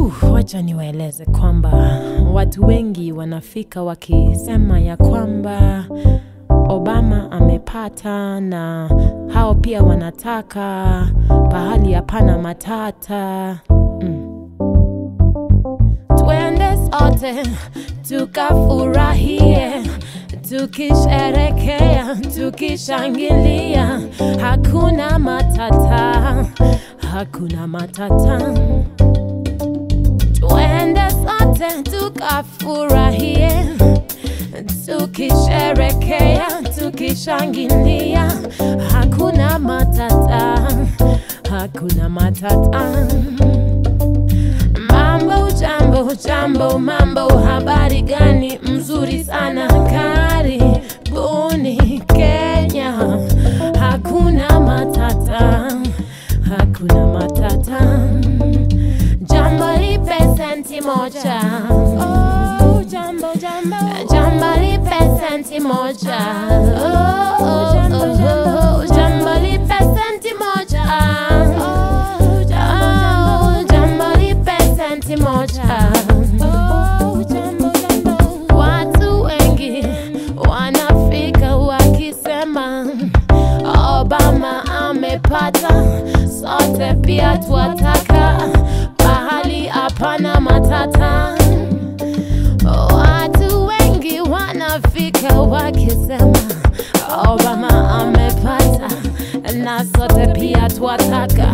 Uh, wacha niwaeleze kwamba watu wengi wanafika wakisema ya kwamba Obama amepata na hao pia wanataka pahali hapana matata mm. Twende sote tukafurahie, tukisherekea, tukishangilia, hakuna matata, hakuna matata. Twende sote tukafurahie, tukisherekea, tukishangilia, hakuna matata, hakuna matata. Mambo jambo jambo mambo, habari gani? Mzuri sana, karibuni Kenya, hakuna matata, hakuna matata. Jambo lipe senti moja, oh, jambo jambo, jambo lipe senti moja, oh, oh, jambo jambo, jambo lipe senti moja, oh, jambo jambo lipe senti moja, oh, jambo jambo. Watu wengi wanafika wakisema Obama amepata, sote pia twataka pahali hapana matata. Watu wengi wanafika wakisema Obama amepata, na sote pia twataka